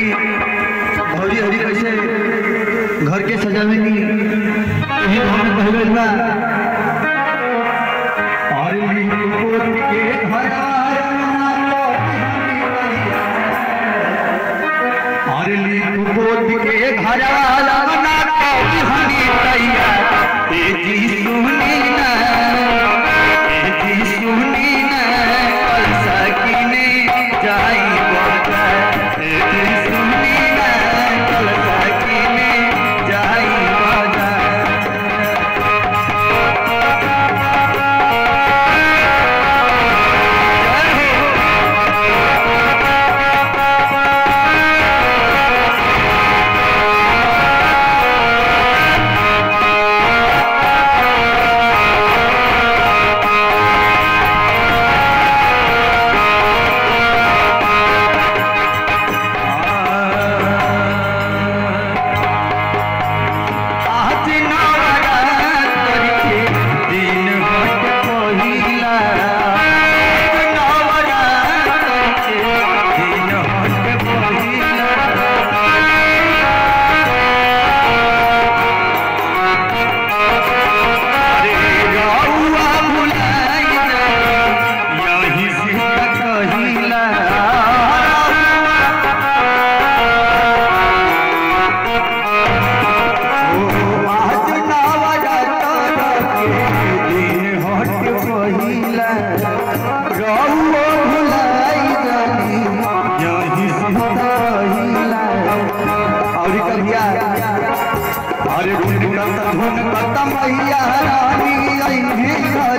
भौजी हरी कैसे घर के सजावे की यही हम कह गइल बा और लिखोत के घराना और लिखोत के घराना कभी हनी तैया ए जी सुनी ना ए जी सुनी ना कल सकीने जाई बता ए जी सुनी ना कल सकीने जाई बता आज नवरात्र के दिन हट पहिला नवरात्र के दिन हट पहिला अरे रउआ भुलाई यही से कहिला आज नवरात्र के दिन हट पहिला रउआ भुलाई जानी यही से कहिला और कहिया अरे धुन कत धुन कत मैया रानी अइहे घर